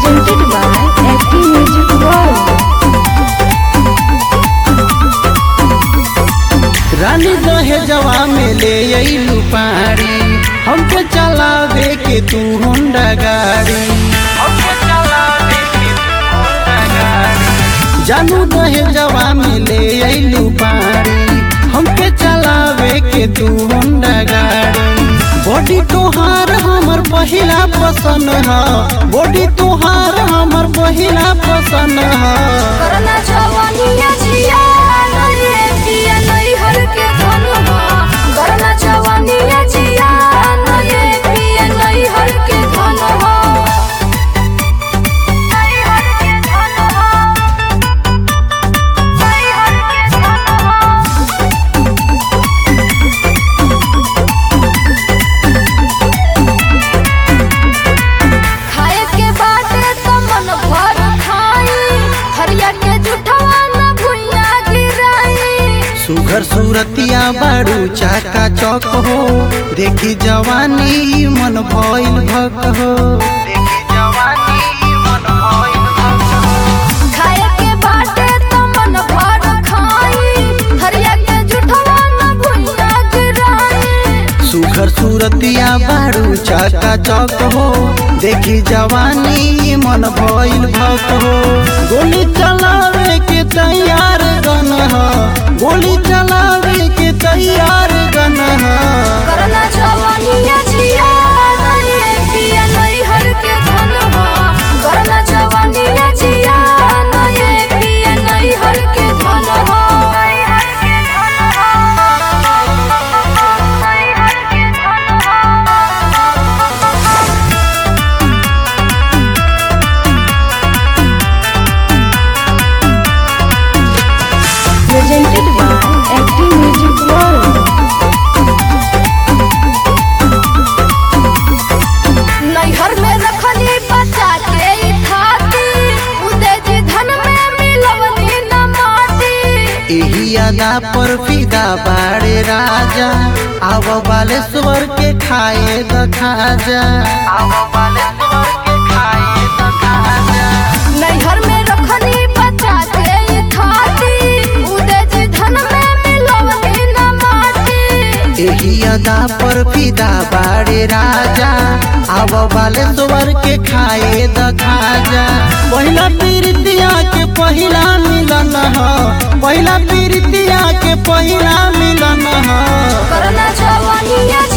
presented by FT Music World. रानी दहेजवा में ले अइलू पारी हमके चलावे के तू होंडा गाड़ी जानू दहेजवा में ले अइलू पारी हमके चलावे के तू होंडा गाड़ी बॉडी तोहार हमर पहिला पसंद ह बॉडी तोहार हमर पहिला पसंद ह करना जवानिया जिया नये पिया नई हर के धनवा करना जवानिया जिया नये पिया नई हर के धनवा नई हर के धनवा नई हर के धनवा खाए के बाटे तो मन भर खाई हरिया के जुठवा न भुइया गिराई सुघर सूरतिया बारू चाका चौक हो देखी जवानी मन भइल भक हो देखी जवानी मन भइल भक हो खाए के बाटे तो मन भर खाई हरिया के जुठवा न भुइया गिराई सुघर सूरतिया बारू चाका चौक हो देखी जवानी मन भइल भक हो गोली चलावे के तैयार गन ह गोली चलावे के तैयार गन ह करना जवानिया जिया नये पिया नई हर के धनवा करना जवानिया जिया नये पिया नई हर के धनवा नई हर के धनवा नई हर के धनवा presented by FT Music World. नैहर में रखली बच्चा के ई खाती उदे जी धन में मिलवनी न माटी एही अदा पर फिदा बाड़े राजा आव बालेश्वर के खाए द खाजा आव बालेश्वर के खाए द खाजा नैहर में रखली बच्चा के ई खाती उदे जी धन में मिलवनी न माटी एही अदा पर फिदा बाड़े राजा आव बालेश्वर के खाए द खाजा पहिला पीरितिया के पहिला मिलन ह पहिला पीरितिया के पहिला मिलन ह करना जवानिया